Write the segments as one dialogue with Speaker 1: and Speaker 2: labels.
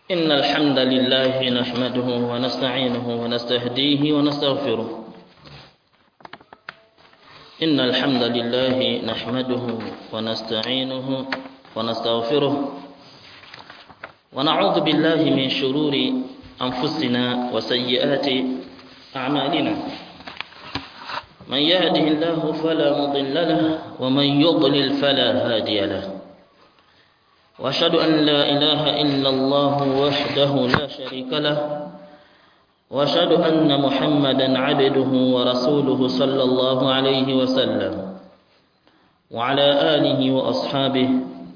Speaker 1: إن الحمد لله نحمده ونستعينه ونستهديه ونستغفره إن الحمد لله نحمده ونستعينه ونستغفره ونعوذ بالله من شرور أنفسنا وسيئات أعمالنا من يهده الله فلا مضل له ومن يضلل فلا هادي له واشهد ان لا اله الا الله وحده لا شريك له واشهد ان محمدا عبده ورسوله صلى الله عليه وسلم وعلى اله واصحابه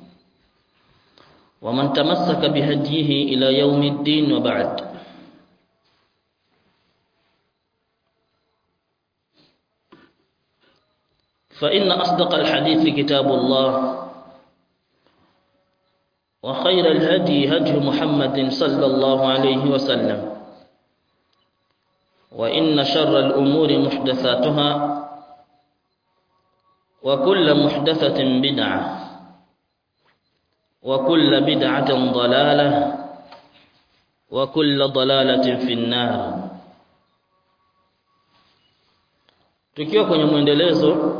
Speaker 1: ومن تمسك بهديه الى يوم الدين وبعد فان اصدق الحديث كتاب الله وخير الهدي هدي محمد صلى الله عليه وسلم وإن شر الأمور محدثاتها وكل محدثة بدعة وكل بدعة ضلالة وكل ضلالة في النار tukiwa kwenye mwendelezo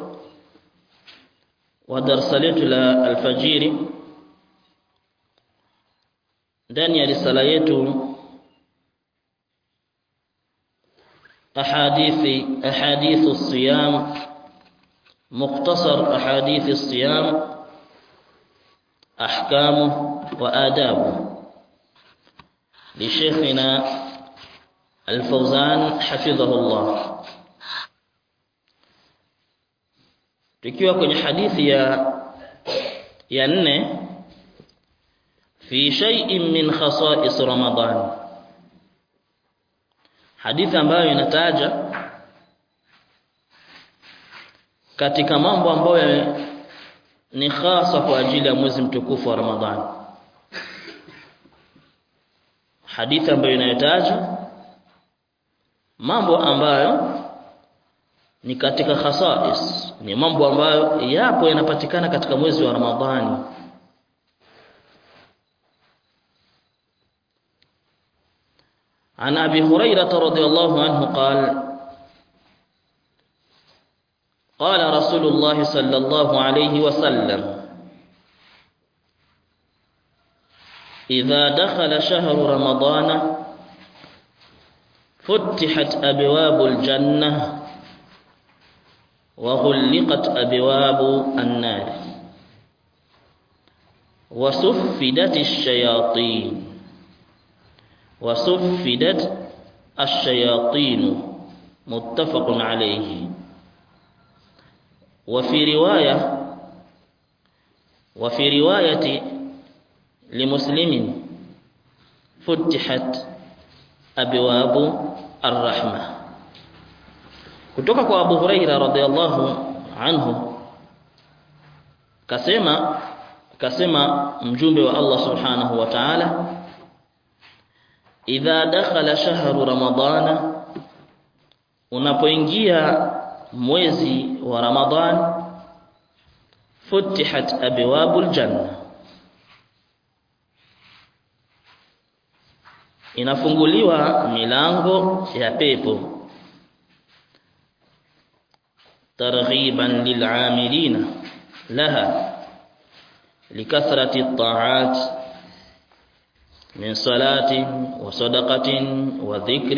Speaker 1: wa darasa letu la alfajiri ndani ya risala yetu ahadithi ahadithu siyam mukhtasar ahadithi siyam ahkamu wa adabu لشيخنا الفوزان حفظه الله tukiwa kwenye hadithi ya ya nne fi shay'in min khasa'is Ramadan hadithi ambayo inataja katika mambo ambayo ni hasa kwa ajili ya mwezi mtukufu wa Ramadhani hadithi ambayo inayotaja mambo ambayo ni katika khasais ni mambo ambayo yapo yanapatikana katika mwezi wa Ramadhani عن أبي هريرة رضي الله عنه قال قال رسول الله صلى الله عليه وسلم إذا دخل شهر رمضان فتحت أبواب الجنة وغلقت أبواب النار وسفدت الشياطين وصفدت الشياطين متفق عليه وفي رواية وفي رواية لمسلم فتحت أبواب الرحمة kutoka kwa Abu Huraira radhiallahu anhu kasema kasema mjumbe wa Allah subhanahu wa ta'ala idha dakhala shahru ramadana unapoingia mwezi wa ramadhan futihat abwabul janna inafunguliwa milango ya pepo targhiban lil'amilina laha likathrati at-ta'at من صلاة وصدقة وذكر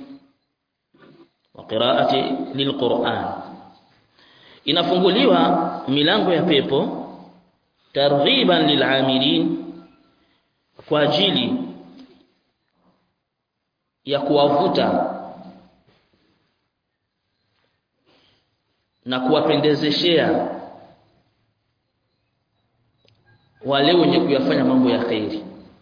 Speaker 1: وقراءة للقرآن inafunguliwa milango ya pepo targhiban lil'amilin kwa ajili ya kuwavuta na kuwapendezeshea wale wenye kuyafanya mambo ya khairi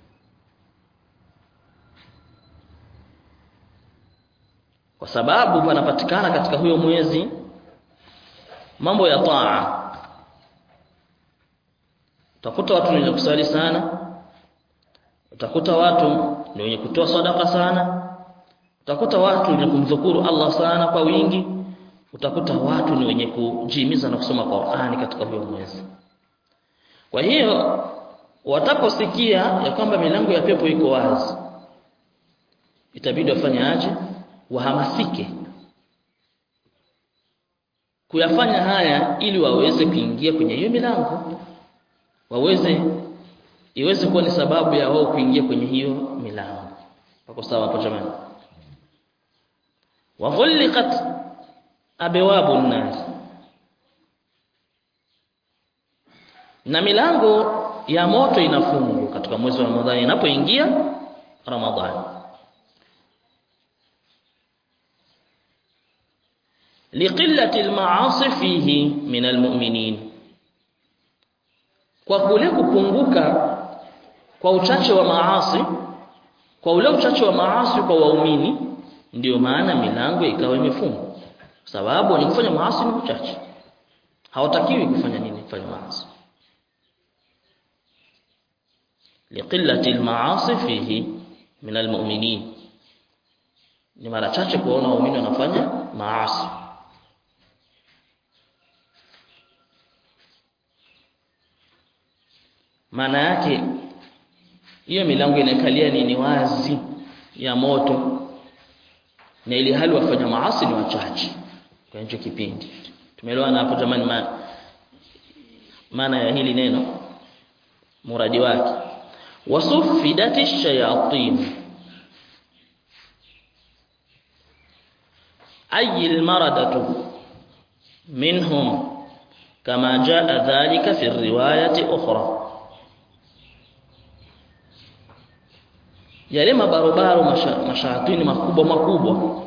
Speaker 1: kwa sababu panapatikana katika huyo mwezi mambo ya taa utakuta watu wenye kusali sana utakuta watu ni wenye kutoa sadaka sana utakuta watu wenye kumdhukuru Allah sana kwa wingi utakuta watu ni wenye kujihimiza na kusoma Qur'ani katika huyo mwezi kwa hiyo wataposikia ya kwamba milango ya pepo iko wazi itabidi wafanye aje wahamasike kuyafanya haya ili waweze kuingia kwenye hiyo milango waweze iweze kuwa ni sababu ya wao kuingia kwenye hiyo milango pako sawa hapo jamani wa ghulqat abwabu nar na milango ya moto inafungwa katika mwezi wa Ramadhani inapoingia Ramadhani liqillati almaasi fihi min almu'minin kwa kule kupunguka kwa uchache wa maasi kwa ule uchache wa maasi kwa waumini ndiyo maana milango ikawa imefungwa sababu wenye kufanya maasi ni uchache hawatakiwi kufanya nini kufanya maasi liqillati almaasi fihi min almu'minin ni mara chache kuona waumini wanafanya maasi maana yake hiyo milango inakalia nini wazi ya moto na ili hali wafanya maasi ni wachache kwa hicho kipindi tumeelewana hapo jamani ma, maana ya hili neno muradi wake wasufidati shayatin ay almaradatu minhum kama jaa dhalika fi riwayati ukhra yale mabarobaro mashaatini makubwa makubwa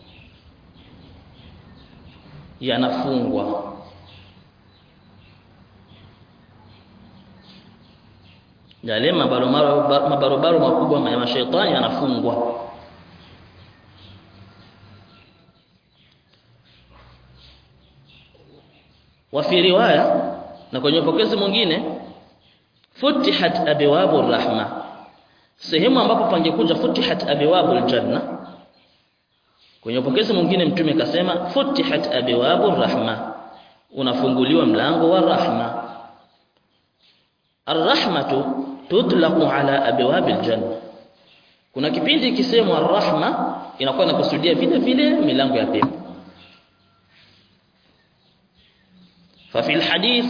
Speaker 1: yanafungwa yale mabarobaro mabarobaro makubwa ya mashaitani yanafungwa wa fi riwaya na kwenye pokezi mwingine futihat abwabu rahma sehemu ambapo pangekuja futihat abwabul janna kwenye upokezi mwingine mtume kasema futihat abwabur rahma unafunguliwa mlango wa rahma arrahmatu tutlaqu ala abwabil janna kuna kipindi ikisemwa arrahma inakuwa inakusudia vile vile milango ya pepo ففي الحديث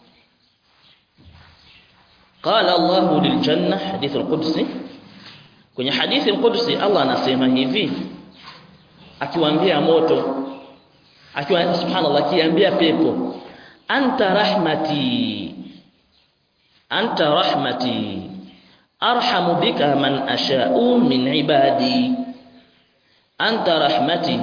Speaker 1: قال الله للجنة حديث القدسي kwenye hadithi al-Qudsi Allah anasema hivi akiwaambia moto akiwa subhanallah akiambia pepo anta rahmati anta rahmati arhamu bika man asha'u min ibadi anta rahmati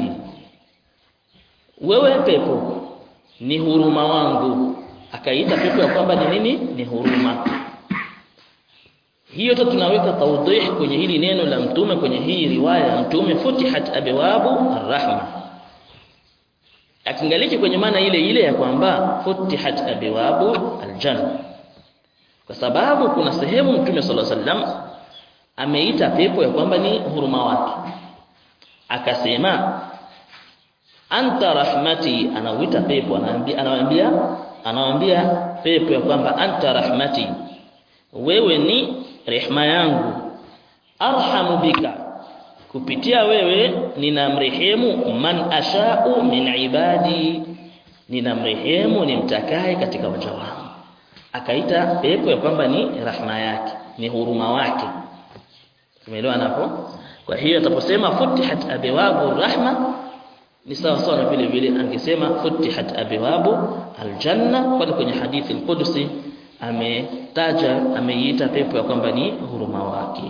Speaker 1: wewe pepo ni huruma wangu akaita pepo ya kwamba ni nini ni huruma hiyo tu tunaweka tawdih kwenye hili neno la mtume kwenye hii riwaya ya mtume futihat abwabu arrahma akingaliki kwenye maana ile ile ya kwamba futihat abwabu aljanna kwa sababu kuna sehemu mtume sallallahu alaihi wasallam ameita pepo ya kwamba ni huruma wake akasema anta rahmati anauita pepo anaambia anawaambia anawaambia pepo ya kwamba anta rahmati wewe ni rehma yangu arhamu bika kupitia wewe ninamrehemu man ashau min ibadi ninamrehemu nimtakaye katika waja wangu akaita pepo ya kwamba ni rahma yake ni huruma wake tumeelewa hapo kwa hiyo ataposema futihat abwabu rahma ni sawa sawa na vile vile angesema futihat abwabu aljanna kwani kwenye hadithi al-Qudsi ametaja ameiita pepo ya kwamba ni huruma wake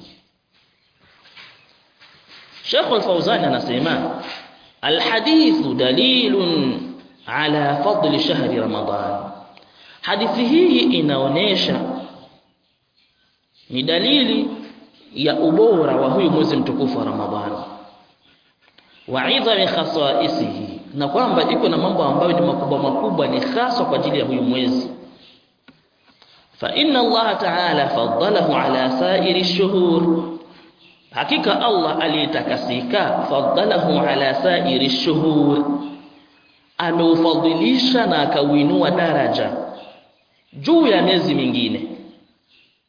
Speaker 1: Sheikh Al-Fawzan anasema alhadithu dalilun ala fadli shahri Ramadan hadithi hii inaonesha ni dalili ya ubora wa huyu mwezi mtukufu wa Ramadhani wa idhami khasaisihi na kwamba iko na mambo ambayo ni makubwa makubwa ni hasa kwa ajili ya huyu mwezi fa inna Allah ta'ala faddalahu ala sa'iri shuhur hakika Allah aliyetakasika faddalahu ala sa'iri shuhur ameufadhilisha na akauinua daraja juu ya miezi mingine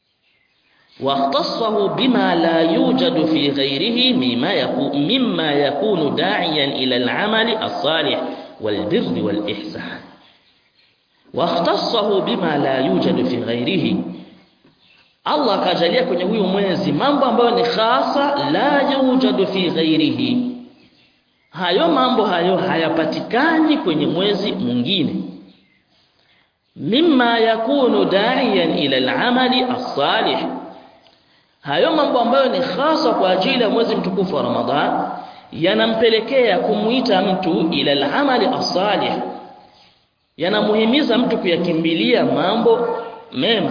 Speaker 1: واختصه بما لا يوجد في غيره مما يكون مما يكون داعيا إلى العمل الصالح والبر والإحسان واختصه بما لا يوجد في غيره Allah akajalia kwenye huyu mwezi mambo ambayo ni khasa la yujadu fi ghairihi hayo mambo hayo hayapatikani kwenye mwezi mwingine mimma yakunu da'iyan ila al-amali as-salih hayo mambo ambayo ni hasa kwa ajili ya mwezi mtukufu wa Ramadhan yanampelekea kumuita mtu ila al-amali as-salih yanamuhimiza mtu kuyakimbilia mambo mema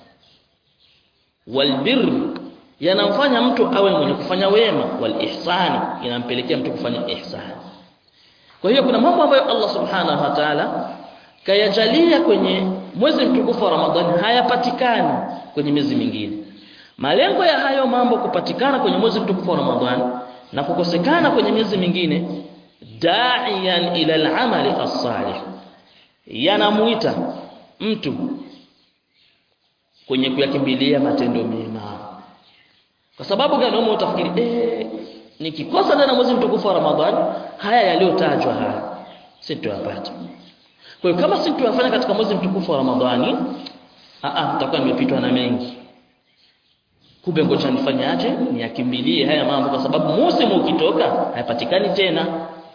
Speaker 1: walbir yanamfanya mtu awe mwenye kufanya wema wal ihsani inampelekea mtu kufanya ihsani kwa hiyo kuna mambo ambayo Allah subhanahu wa ta'ala kayajalia kwenye mwezi mtukufu wa Ramadhani hayapatikani kwenye miezi mingine malengo ya hayo mambo kupatikana kwenye mwezi mtukufu wa Ramadhani na kukosekana kwenye miezi mingine da'iyan ila al-amali as-salih yanamuita mtu kwenye kuyakimbilia matendo mema kwa sababu gani wewe utafikiri eh nikikosa ndani mwezi mtukufu wa Ramadhani haya yaliyotajwa haya sitayapata kwa hiyo kama sitayafanya katika mwezi mtukufu wa Ramadhani a a nitakuwa nimepitwa na mengi kumbe ngoja nifanyaje niakimbilie haya mambo kwa sababu musimu ukitoka hayapatikani tena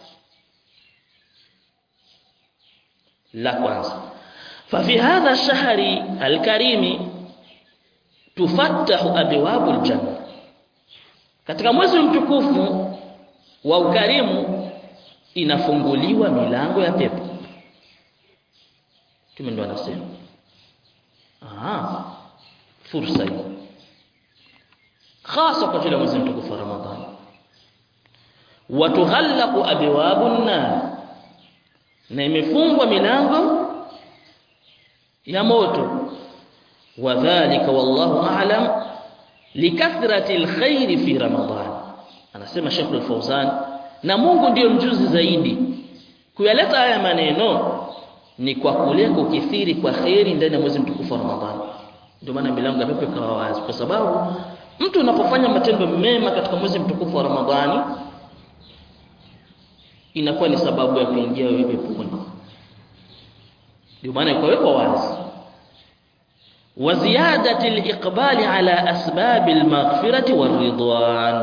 Speaker 1: la kwanza ففي هذا الشهر الكريم تفتح ابواب الجنه katika mwezi mtukufu wa ukarimu inafunguliwa milango ya pepo tume ndo anasema ah fursa hii hasa kwa ajili ya mwezi mtukufu wa ramadhani watughallaqu abwabun nar na imefungwa milango ya moto wadhālika wallahu a'lam likathrati alkhair fi ramadan anasema Sheikh al-Fawzan na Mungu ndiyo mjuzi zaidi kuyaleta haya maneno ni kwa kule kukithiri kwa khairi ndani ya mwezi mtukufu wa Ramadhani ndio maana milango ya pepo ikawa wazi kwa sababu mtu unapofanya matendo mema katika mwezi mtukufu wa Ramadhani inakuwa ni sababu ya kuingia wewe peponi ndio maana ikawekwa wazi wa ziyadati al-iqbali ala asbab al-maghfirati war-ridwan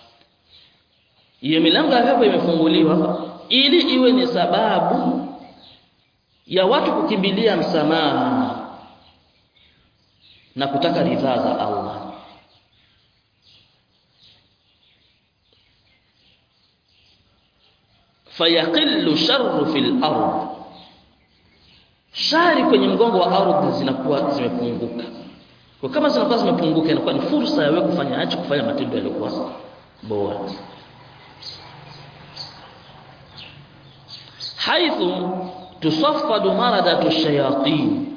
Speaker 1: hiyo milango ya pepo imefunguliwa ili iwe ni sababu ya watu kukimbilia msamaha na kutaka ridhaa za Allah fayaqillu sharru fil ardh shari kwenye mgongo wa ardhi zinakuwa zimepunguka kwa kama zinakuwa zimepunguka inakuwa ni fursa ya wewe kufanya acha kufanya matendo yaliyokuwa bora haithu tusaffadu maradatu shayatin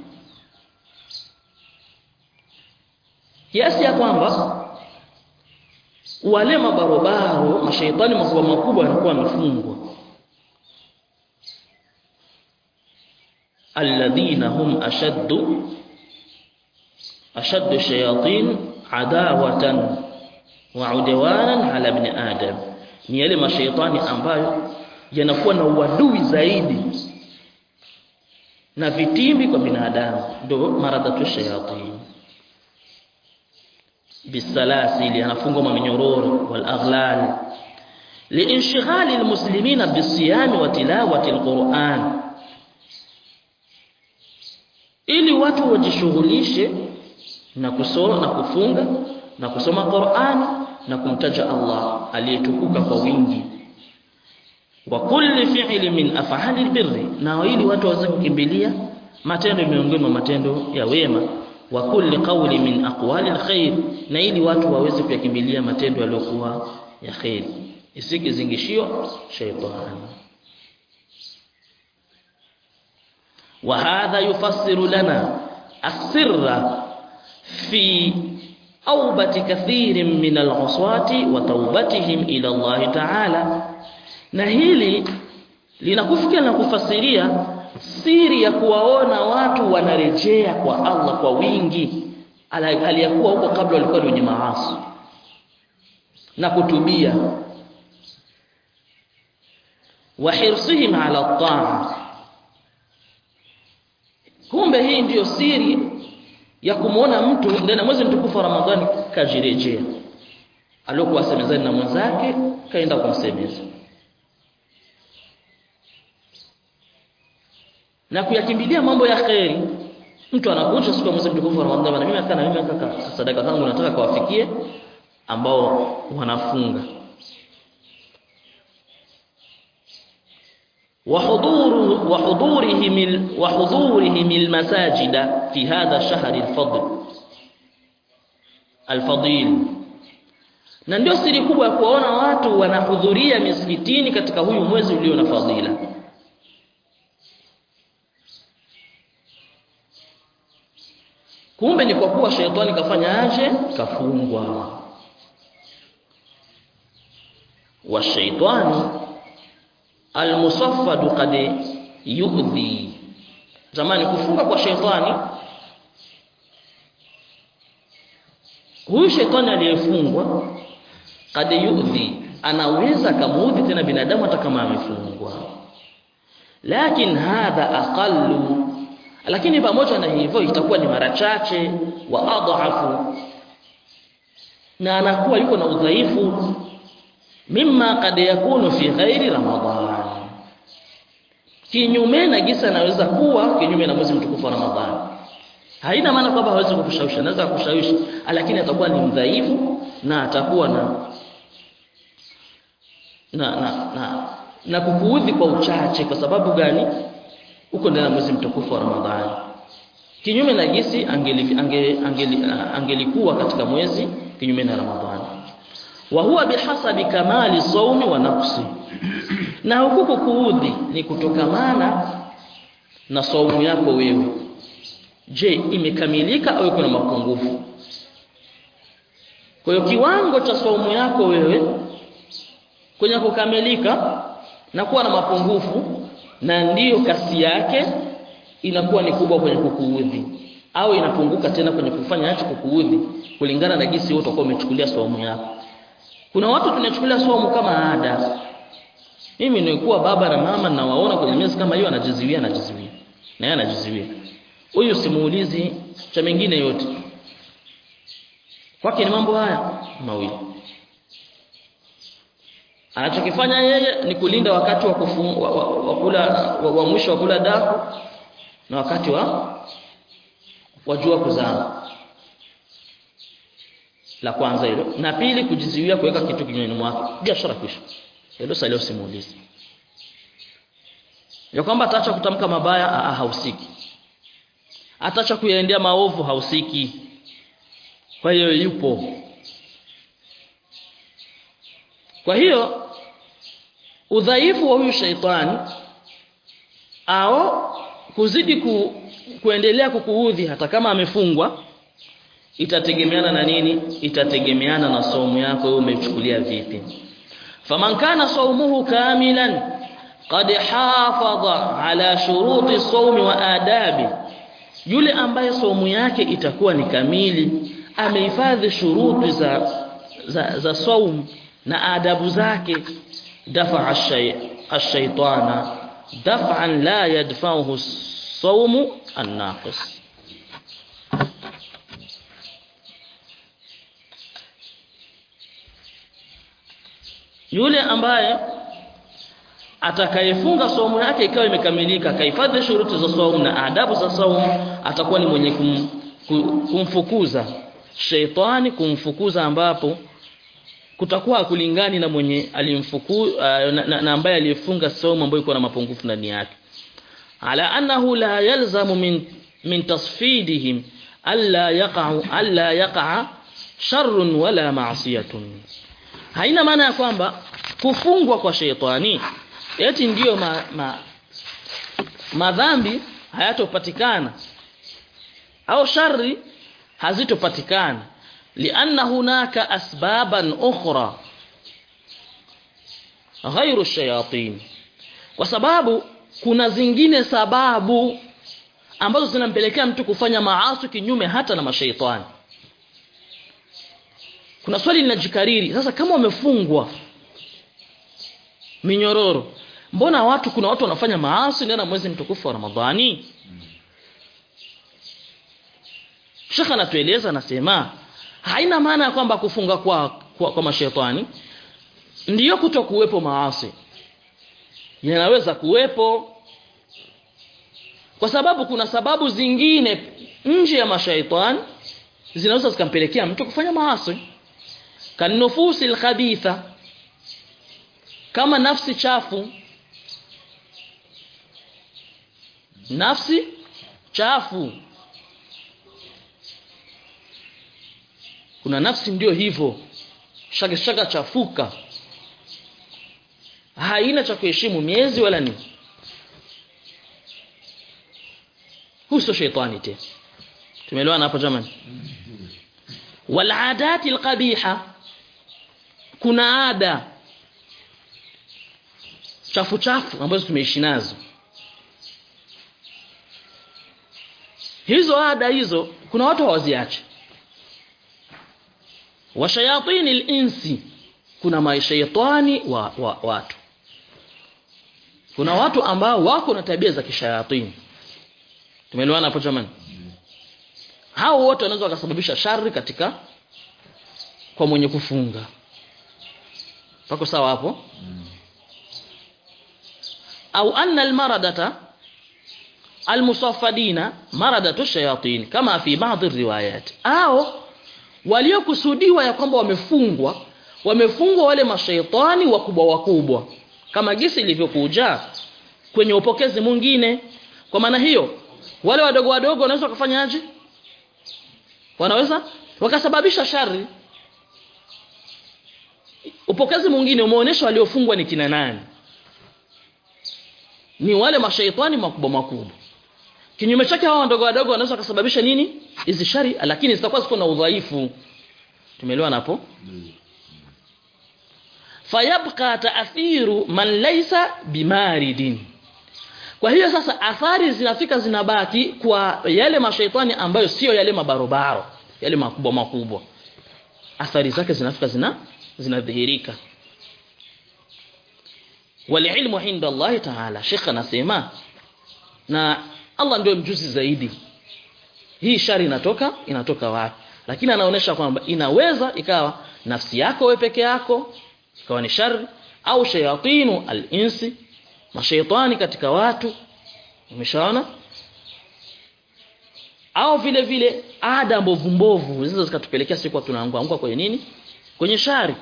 Speaker 1: kiasi ya kwamba wale mabarobaro mashaitani makubwa makubwa yanakuwa wamefungwa alladhina hum ashaddu ashaddu shayatin adawatan wa udwanan ala ibn adam ni yale mashaitani ambayo yanakuwa na uadui zaidi na vitimbi kwa binadamu ndio maradhatu shayatin bisalasili anafungwa maminyororo wal aghlal liinshghali almuslimina bisiyami wa tilawati alquran ili watu wajishughulishe na kusoma na kufunga na kusoma Qur'ani na kumtaja Allah aliyetukuka kwa wingi wa kulli fi'li min af'ali albirri na ili watu waweze kukimbilia matendo miongoni mwa matendo ya wema wa kulli qawli min aqwali alkhair na ili watu waweze kuyakimbilia matendo yaliyokuwa ya khair isikizingishio shaytani wa hadha yufassiru lana asirra fi aubati kathirin min al'uswati wa taubatihim ila Allah ta'ala na hili linakufikia na kufasiria siri ya kuwaona watu wanarejea kwa Allah kwa wingi aliyakuwa huko kabla walikuwa ni wenye maasi na kutubia wa hirsihim ala taa kumbe hii ndiyo siri ya kumwona mtu ndani ya mwezi mtukufu wa Ramadhani kajirejea aliokuwa semezani na mwenzake kaenda kumsemeza na kuyakimbilia mambo ya kheri mtu anakuja siku ya mwezi mtukufu wa Ramadhani na mimi hata na mimi kaka sadaka zangu nataka kawafikie ambao wanafunga وحضور وحضورهم وحضورهم المساجد في هذا الشهر الفضل الفضيل na ndio siri kubwa ya kuona watu wanahudhuria misikitini katika huyu mwezi ulio na fadhila kumbe ni kwa kuwa sheitani kafanya aje kafungwa wa shaitani almusaffadu qad yu'dhi zamani kufunga kwa sheitani huyu sheitani aliyefungwa qad yu'dhi anaweza kamuudhi tena binadamu hata kama amefungwa lakin hadha aqallu lakini pamoja na hivyo itakuwa ni mara chache wa adhafu na anakuwa yuko na udhaifu mimma kad yakunu fi ghairi ramadhan kinyume na gisa anaweza kuwa kinyume na mwezi mtukufu wa ramadhani haina maana kwamba hawezi kukushawishi anaweza kukushawishi lakini atakuwa ni mdhaifu na atakuwa na na na na, na kukuudhi kwa uchache kwa sababu gani uko ndani ya mwezi mtukufu wa ramadhani kinyume na gisi angeli angeli angeli angelikuwa katika mwezi kinyume na ramadhani wa huwa bihasabi kamali saumi wa nafsi na huku kuudhi ni kutokamana na saumu yako wewe je imekamilika au kuna mapungufu kwa hiyo kiwango cha saumu yako wewe kwenye kukamilika na kuwa na mapungufu na ndiyo kasi yake inakuwa ni kubwa kwenye kukuudhi au inapunguka tena kwenye kufanya acho kukuudhi kulingana na jinsi wewe utakuwa umechukulia saumu yako kuna watu tunachukulia somo kama ada. Mimi nilikuwa baba na mama na waona kwenye miezi kama hiyo anajiziwia anajiziwia. Na yeye anajiziwia. Huyu simuulizi cha mengine yote. Kwake ni mambo haya mawili. Anachokifanya yeye ni kulinda wakati wa, kufu, wa, wa, wa kula wa, wa mwisho wa kula daku na wakati wa wa jua kuzama la kwanza hilo na pili kujizuia kuweka kitu kinywani mwake biashara kwisha hilo sasa leo simuulizi ya kwamba ataacha kutamka mabaya aa, hausiki ataacha kuyaendea maovu hausiki kwa hiyo yupo kwa hiyo udhaifu wa huyu shaitani au kuzidi ku, kuendelea kukuudhi hata kama amefungwa itategemeana na nini itategemeana na saumu yako wewe umechukulia vipi faman kana saumuhu kamilan qad hafadha ala shuruti saumi wa adabi yule ambaye saumu yake itakuwa ni kamili amehifadhi shuruti za za, za saum na adabu zake dafa ash-shaytana daf'an la yadfa'uhu as-sawmu an-naqis yule ambaye atakayefunga somo yake ikawa imekamilika kahifadhi shuruti za saumu na adabu za saumu atakuwa ni mwenye kum, kumfukuza sheitani kumfukuza ambapo kutakuwa kulingani na mwenye alimfuku uh, na, na, na ambaye aliyefunga saumu ambayo iko na mapungufu ndani yake ala annahu la yalzamu min min tasfidihim alla yaqa'u alla yaqa'a sharrun wala ma'siyatun haina maana ya kwamba kufungwa kwa sheitani eti ndiyo ma, ma, madhambi hayatopatikana au shari hazitopatikana lianna hunaka asbaban ukhra ghairu shayatin kwa sababu kuna zingine sababu ambazo zinampelekea mtu kufanya maasi kinyume hata na mashaitani kuna swali linajikariri sasa kama wamefungwa minyororo mbona watu kuna watu wanafanya maasi ndani ya mwezi mtukufu wa Ramadhani Sheikh anatueleza anasema haina maana ya kwamba kufunga kwa kwa, kwa mashetani ndiyo kuto kuwepo maasi yanaweza kuwepo kwa sababu kuna sababu zingine nje ya mashaitani zinaweza zikampelekea mtu kufanya maasi kanufusi alkhabitha kama nafsi chafu nafsi chafu kuna nafsi ndio hivyo shaka shaka chafuka haina cha kuheshimu miezi wala nini huso shaitani tena tumeelewana hapo jamani wal adati alqabiha kuna ada chafu chafu ambazo tumeishi nazo hizo ada hizo kuna watu hawaziache wa shayatini al-insi kuna mashaitani wa, wa watu kuna watu ambao wako na tabia za kishayatini tumeelewana hapo jamani hao wote wanaweza wakasababisha shari katika kwa mwenye kufunga pako sawa hapo au anna almaradata almusaffadina maradatu shayatin kama fi baadhi riwayat au waliokusudiwa ya kwamba wamefungwa wamefungwa wale mashaitani wakubwa wakubwa kama gisi ilivyokuja kwenye upokezi mwingine kwa maana hiyo wale wadogo wadogo wanaweza kufanyaje wanaweza wakasababisha shari upokezi mwingine umeonyesha waliofungwa ni kina nani ni wale mashaitani makubwa makubwa kinyume chake hao wadogo wadogo wanaweza kusababisha nini hizi shari lakini zitakuwa ziko na udhaifu tumeelewana hapo fayabqa ta'thiru man laysa bimaridin kwa hiyo sasa athari zinafika zinabaki kwa yale mashaitani ambayo sio yale mabarobaro yale makubwa makubwa athari zake zinafika zina zinadhihirika walilmu inda Allah ta'ala Sheikh anasema na Allah ndio mjuzi zaidi hii shari inatoka inatoka wapi lakini anaonesha kwamba inaweza ikawa nafsi yako wewe peke yako ikawa ni shari au shayatinu al-insi mashaitani katika watu umeshaona au vile vile ada mbovu mbovu zinaweza zikatupelekea siku tunaanguka kwenye nini kwenye shari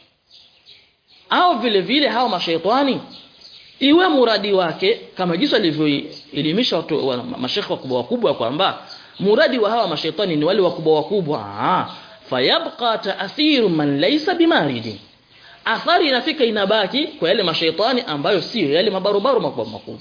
Speaker 1: au vile vile hao mashaitani iwe muradi wake kama jinsi alivyoelimisha watu wa, mashekhe wakubwa wakubwa kwamba muradi wa hawa mashaitani ni wale wakubwa wakubwa ah fayabqa ta'thiru man laysa bimaridi athari inafika inabaki kwa yale mashaitani ambayo sio yale mabarobaro makubwa makubwa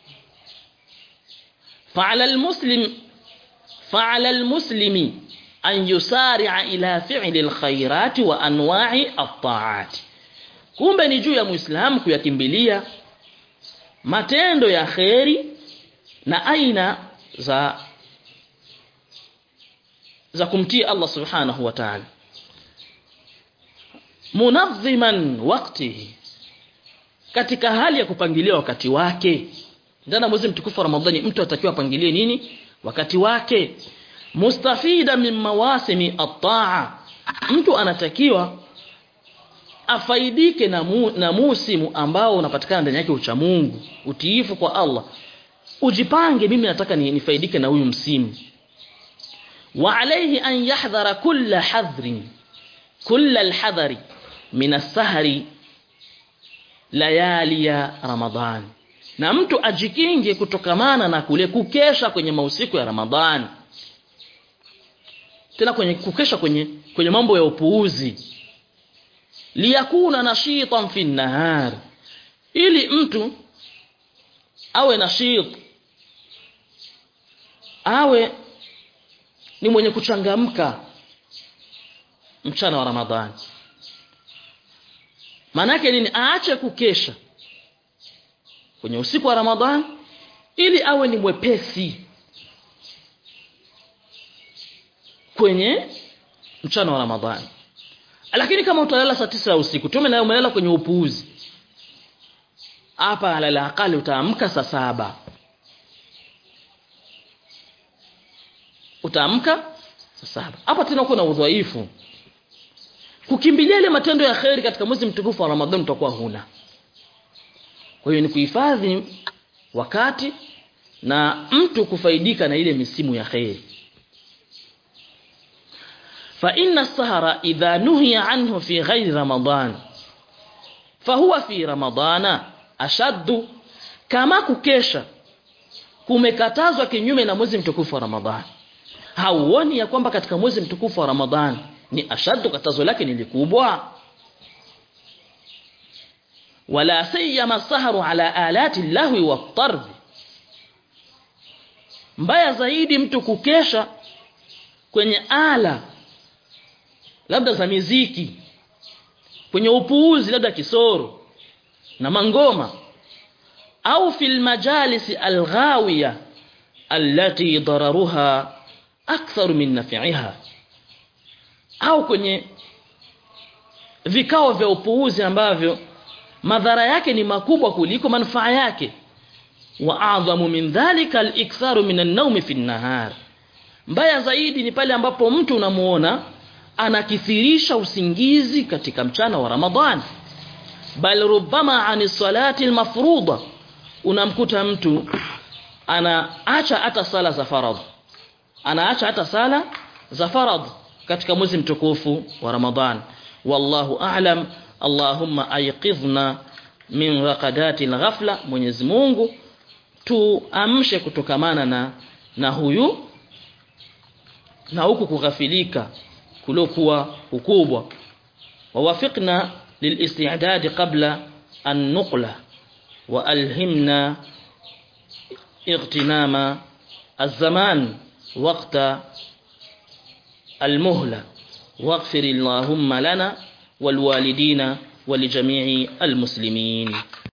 Speaker 1: fa'ala almuslim fa'ala almuslimi an yusari'a ila fi'li alkhairati wa anwa'i at-ta'ati kumbe ni juu ya muislamu kuyakimbilia matendo ya kheri na aina za za kumtii Allah subhanahu wa ta'ala munazziman waqtihi katika hali ya kupangilia wakati wake ndana mwezi mtukufu wa Ramadhani mtu atakiwa apangilie nini wakati wake mustafida min mawasimi at-ta'a mtu anatakiwa afaidike na, mu, na musimu ambao unapatikana ndani yake ucha Mungu utiifu kwa Allah ujipange mimi nataka ni, nifaidike na huyu msimu wa alayhi an yahdhara kulla hadhrin kulla alhadhari min as-sahri layali ya Ramadhan na mtu ajikinge kutokamana na kule kukesha kwenye mausiku ya Ramadhani tena kwenye kukesha kwenye kwenye mambo ya upuuzi liyakuna nashitan fi nahar ili mtu awe nashit awe ni mwenye kuchangamka mchana wa Ramadhani manake nini aache kukesha kwenye usiku wa Ramadhani ili awe ni mwepesi kwenye mchana wa Ramadhani lakini kama utalala saa tisa ya usiku tume na umelala kwenye upuuzi hapa alala akali utaamka saa saba utaamka saa saba hapa tena uko na udhaifu kukimbilia ile matendo ya kheri katika mwezi mtukufu wa Ramadhani utakuwa huna kwa hiyo ni kuhifadhi wakati na mtu kufaidika na ile misimu ya kheri fa inna sahara idha nuhiya anhu fi ghairi ramadan fahuwa fi ramadana ashaddu kama kukesha kumekatazwa kinyume na mwezi mtukufu wa Ramadhani hauoni ya kwamba katika mwezi mtukufu wa Ramadhani ni ashaddu katazo lake ni likubwa wala sayyama saharu ala alati lahwi wa tarb mbaya zaidi mtu kukesha kwenye ala labda za miziki kwenye upuuzi labda kisoro na mangoma au fil majalisi alghawiya allati dararuha akthar min naf'iha au kwenye vikao vya upuuzi ambavyo madhara yake ni makubwa kuliko manufaa yake wa a'dhamu min dhalika al-iktharu min an-nawmi fi an-nahar mbaya zaidi ni pale ambapo mtu unamuona anakithirisha usingizi katika mchana wa Ramadhani bal rubbama ani salati al-mafruḍa unamkuta mtu anaacha hata sala za faradhi anaacha hata sala za faradhi katika mwezi mtukufu wa Ramadhan wallahu a'lam Allahumma ayqidhna min raqadati al-ghafla Mwenyezi Mungu tuamshe kutokamana na na huyu na huku kughafilika kulokuwa ukubwa wawafiqna lilistidad qabla an-nuqla wa alhimna اغتنام الزمان وقت المهلة واغفر اللهم لنا والوالدين ولجميع المسلمين